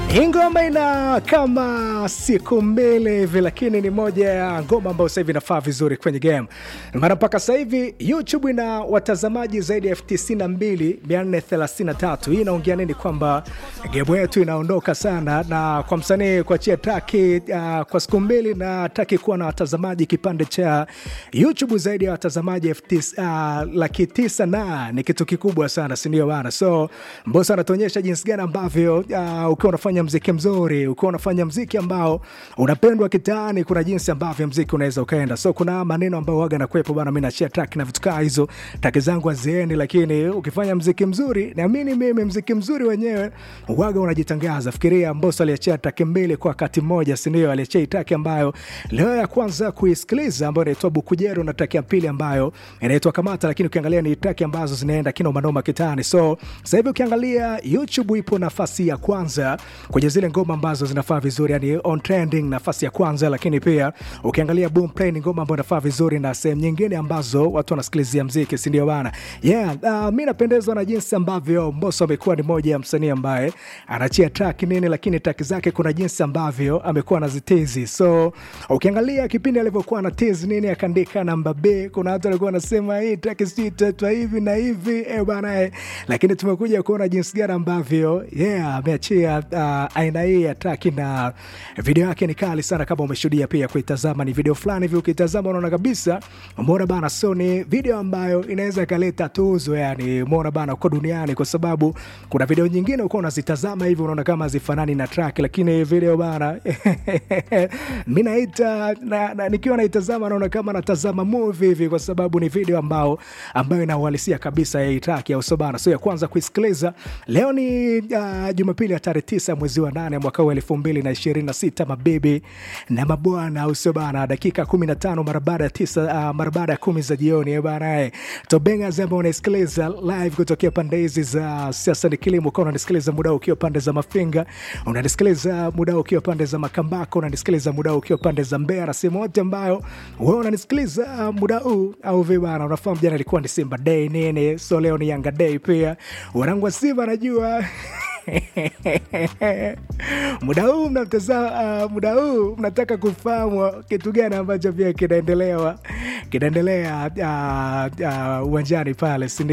Hii ngoma ina kama siku mbili hivi, lakini ni moja ya ngoma ambayo sasa hivi inafaa vizuri kwenye game, maana mpaka sasa hivi YouTube ina watazamaji zaidi ya elfu tisini na mbili mia nne thelathini na tatu. Hii inaongea nini? Kwamba game yetu inaondoka sana, na kwa msanii kuachia taki uh, kwa siku mbili na taki kuwa na watazamaji kipande cha YouTube zaidi ya watazamaji elfu tis, uh, laki tisa na ni kitu kikubwa sana, sindio bana? So Mbosso anatuonyesha jinsi gani ambavyo uh, ukiwa unafanya mziki mzuri, ukiwa unafanya mziki ambao unapendwa kitaani, kuna jinsi ambavyo mziki unaweza ukaenda. So kuna maneno ambayo waga nakwepo bana, mi nachia track na vitu kaa hizo, taki zangu haziendi, lakini ukifanya mziki mzuri, naamini mimi mziki mzuri wenyewe waga unajitangaza. Fikiria Mbosso aliachia track mbili kwa wakati mmoja, sindio? Aliachia track ambayo leo ya kwanza kuisikiliza ambayo inaitwa Bukujero na track ya pili ambayo inaitwa Kamata, lakini ukiangalia ni track ambazo zinaenda kinoma noma kitaani. So sasa hivi ukiangalia YouTube ipo nafasi ya kwanza kwenye zile ngoma ambazo zinafaa vizuri, yani on trending, nafasi ya kwanza. Lakini pia ukiangalia boom play ni ngoma ambayo inafaa vizuri na sehemu nyingine ambazo watu wanasikilizia mziki, si ndio bana? Yeah, uh, mi napendezwa na jinsi ambavyo Mbosso amekuwa ni moja ya msanii ambaye anachia track nini, lakini track zake kuna jinsi ambavyo amekuwa anazitizi. So ukiangalia kipindi alivyokuwa na tizi nini, akaandika namba B, kuna watu walikuwa wanasema hii track si itatwa hivi na hivi eh bana eh, lakini tumekuja kuona jinsi gani ambavyo yeah ameachia uh, aina hii ya track na video yake ni kali sana, kama umeshuhudia pia kuitazama. Ni video fulani hivi, ukitazama unaona kabisa, umeona bana, so ni video ambayo inaweza ikaleta tuzo, yani umeona bana, uko duniani, kwa sababu kuna video nyingine uko unazitazama hivi unaona kama hazifanani na track, lakini video bana mi naita na, na, nikiwa naitazama naona kama natazama movie hivi, kwa sababu ni video ambao ambayo inauhalisia kabisa ya hii track ya usobana. So ya kwanza kuisikiliza leo ni uh, Jumapili ya tarehe tisa mwezi wa nane mwaka huu elfu mbili na ishirini na sita mabibi na mabwana, usobana dakika kumi na tano mara baada ya tisa uh, mara baada ya kumi za jioni banae tobenga zamba unaisikiliza live kutokea pande hizi za siasa ni kilimo, ukawa unanisikiliza muda ukiwa pande za Mafinga, unanisikiliza muda ukiwa pande za Makambako, unanisikiliza muda ukiwa pande za Mbeya na sehemu yote ambayo wewe unanisikiliza muda huu au vibana. Unafahamu jana ilikuwa ni Simba Day nini, so leo ni Yanga Day pia. Wanangu wa Simba najua muda huu mnatazama, uh, muda huu mnataka kufahamu kitu gani ambacho pia kinaendelewa kinaendelea uwanjani uh, uh, pale, si